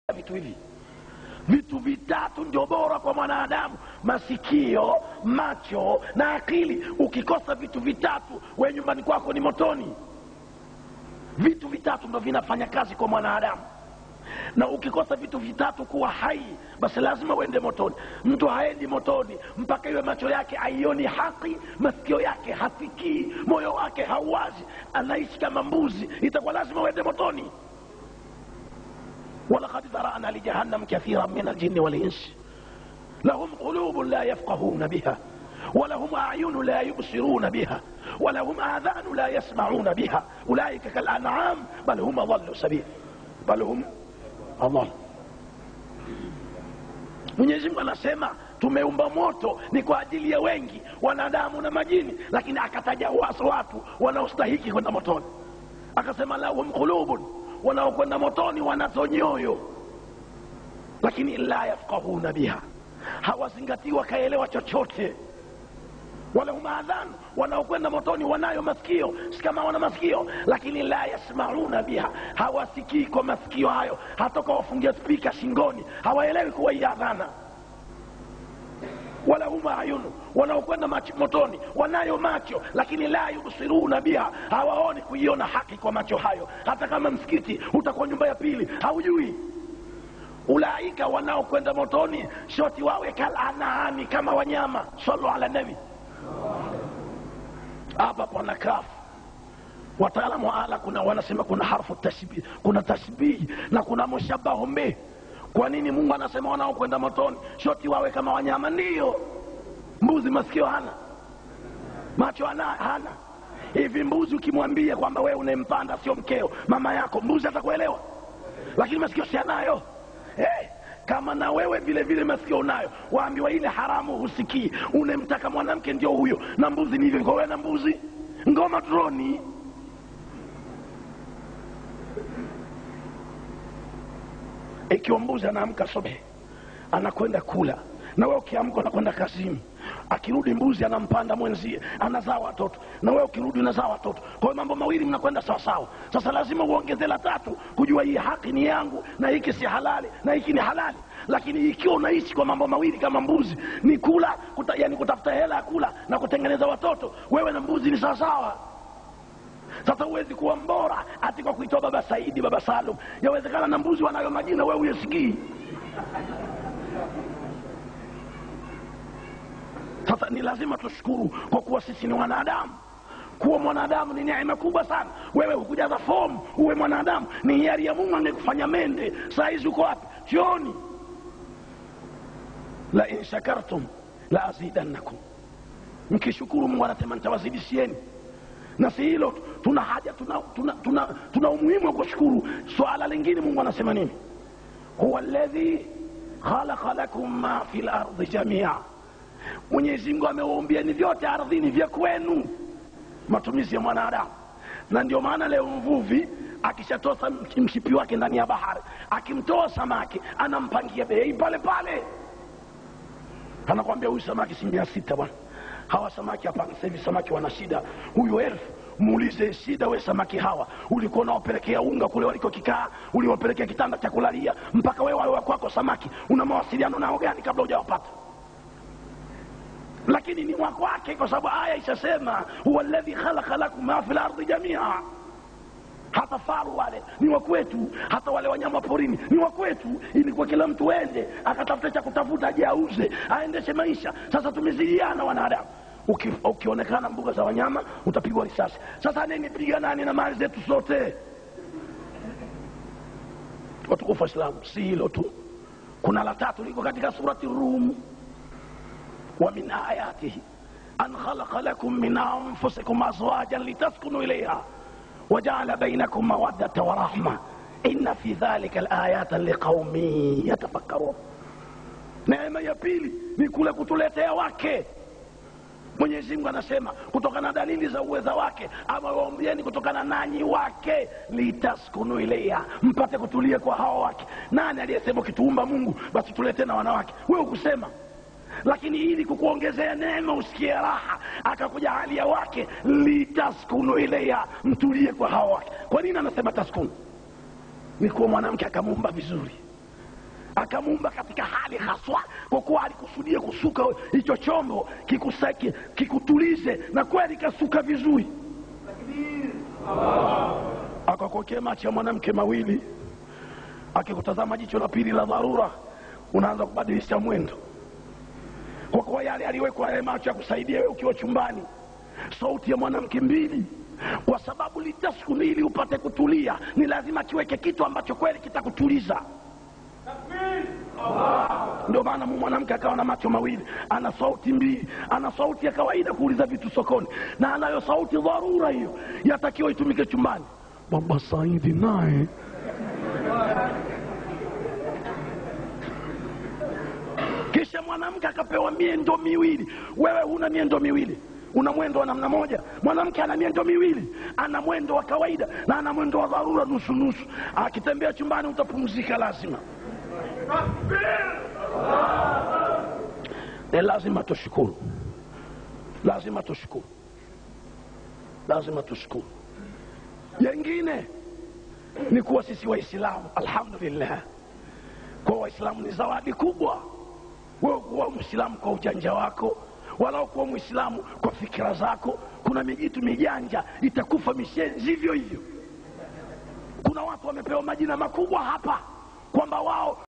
vitu hivi vitu vitatu ndio bora kwa mwanadamu masikio macho na akili ukikosa vitu vitatu we nyumbani kwako ni motoni vitu vitatu ndo vinafanya kazi kwa mwanadamu na ukikosa vitu vitatu kuwa hai basi lazima uende motoni mtu haendi motoni mpaka iwe macho yake aioni haki masikio yake hasikii moyo wake hauwazi anaishi kama mbuzi itakuwa lazima uende motoni ولقد ذرأنا لجهنم كثيرا من الجن والإنس لهم قلوب لا يفقهون بها ولهم أعين لا يبصرون بها ولهم آذان لا يسمعون بها أولئك كالأنعام بل هم أضل سبيل بل هم أضل Mwenyezi Mungu anasema tumeumba moto ni kwa ajili ya wengi wanadamu na majini, lakini akataja waso watu wanaostahiki kwenda motoni, akasema lahum qulubun wanaokwenda motoni wanazo nyoyo lakini la yafqahuna biha hawazingatii wakaelewa chochote walahum adhan wanaokwenda motoni wanayo masikio si kama wana masikio lakini la yasmauna biha hawasikii kwa masikio hayo hatoka wafungia spika shingoni hawaelewi kuwa hii adhana walahum ayunu wanaokwenda motoni wanayo macho lakini la yubsiruna biha hawaoni kuiona haki kwa macho hayo hata kama msikiti utakuwa nyumba ya pili haujui ulaika wanaokwenda motoni shoti wawe kalanami kama wanyama salu ala nabi hapa pana kafu wataalamu wa ala kuna wanasema kuna harfu tashbih kuna tashbihi na kuna mushabahu bih kwa nini mungu anasema wanaokwenda motoni shoti wawe kama wanyama ndiyo mbuzi masikio hana macho hana, hana. hivi mbuzi ukimwambia kwamba wewe unempanda sio mkeo mama yako mbuzi atakuelewa lakini masikio si anayo hey, kama na wewe vile vile masikio unayo waambiwa ile haramu husikii unemtaka mwanamke ndio huyo na mbuzi ni hivyo kwa wewe na mbuzi ngoma droni ikiwa mbuzi anaamka sobe anakwenda kula na wewe ukiamka unakwenda kazini akirudi mbuzi anampanda mwenzie anazaa watoto na wewe ukirudi unazaa watoto kwa hiyo mambo mawili mnakwenda sawasawa sasa lazima uongeze la tatu kujua hii haki ni yangu na hiki si halali na hiki ni halali lakini ikiwa unaishi kwa mambo mawili kama mbuzi ni kula kuta, yani kutafuta hela ya kula na kutengeneza watoto wewe na mbuzi ni sawasawa sasa huwezi kuwa mbora ati kwa kuitoa baba saidi baba salum yawezekana na mbuzi wanayo majina wewe uyesikii sasa ni lazima tushukuru kwa kuwa sisi ni wanadamu kuwa mwanadamu ni neema kubwa sana wewe hukujaza fomu uwe mwanadamu ni hiari ya mungu angekufanya mende saa hizi uko wapi chooni la in shakartum la azidannakum mkishukuru mungu anasema nitawazidishieni na si hilo tuna haja tuna, tuna, tuna, tuna umuhimu wa kushukuru swala lingine mungu anasema nini huwa ladhi khalaqa lakum ma fi lardi jamia mwenyezi mungu amewaumbieni vyote ardhini vya kwenu matumizi ya mwanadamu na ndio maana leo mvuvi akishatoa mshipi wake ndani ya bahari akimtoa samaki anampangia bei pale pale anakwambia huyu samaki si mia sita bwana hawa samaki hapana sasa hivi samaki wana shida huyu elfu muulize shida we samaki hawa ulikuwa unawapelekea unga kule walikokikaa uliwapelekea kitanda cha kulalia mpaka wewe wawe kwako samaki una mawasiliano nao gani kabla hujawapata lakini ni wa kwake kwa sababu aya ishasema huwa ladhi khalaqa lakum ma fi lardi jamia hata faru wale ni wa kwetu hata wale wanyama porini ni wa kwetu ilikuwa kila mtu ende akatafuta cha kutafuta aje auze aendeshe maisha sasa tumezidiana wanadamu Uki, ukionekana mbuga za wanyama utapigwa risasi sasa nini piganani na mali zetu zote watukufu waislamu si hilo tu kuna la tatu liko katika surati rum ومن آياته أن خلق لكم من أنفسكم أزواجا لتسكنوا إليها وجعل بينكم مودة ورحمة إن في ذلك الآيات لقوم يتفكرون neema ya pili ni kule kutuletea wake mwenyezi mungu anasema kutokana na dalili za uweza wake ama waombieni kutokana nanyi wake litaskunu ilaiha mpate kutulia kwa hawa wake nani aliyesema ukituumba mungu basi tuletee na wanawake wewe ukusema lakini ili kukuongezea neema usikie raha akakuja halia wake litaskunu ilaiha mtulie kwa hawa wake kwa nini anasema taskunu ni kuwa mwanamke akamuumba vizuri akamuumba katika hali haswa kwa kuwa alikusudia kusuka hicho chombo kikusaki kikutulize na kweli kasuka vizuri akakokea macho ya mwanamke mawili akikutazama jicho la pili la dharura unaanza kubadilisha mwendo kwa kuwa yale aliwekwa yale macho ya kusaidia wewe ukiwa chumbani sauti ya mwanamke mbili kwa sababu litaskuni ili upate kutulia ni lazima kiweke kitu ambacho kweli kitakutuliza ndio maana mwanamke akawa na macho mawili ana sauti mbili ana sauti ya kawaida kuuliza vitu sokoni na anayo sauti dharura hiyo yatakiwa itumike chumbani baba saidi naye kisha mwanamke akapewa miendo miwili wewe huna miendo miwili una mwendo wa namna moja mwanamke ana miendo miwili ana mwendo wa kawaida na ana mwendo wa dharura nusu nusu akitembea chumbani utapumzika lazima ni lazima tushukuru lazima tushukuru lazima tushukuru jengine ni kuwa sisi waislamu alhamdulillah kwa waislamu ni zawadi kubwa wewe kuwa mwislamu kwa ujanja wako wala kuwa mwislamu kwa fikira zako kuna mijitu mijanja itakufa mishenzi hivyo hivyo kuna watu wamepewa majina makubwa hapa kwamba wao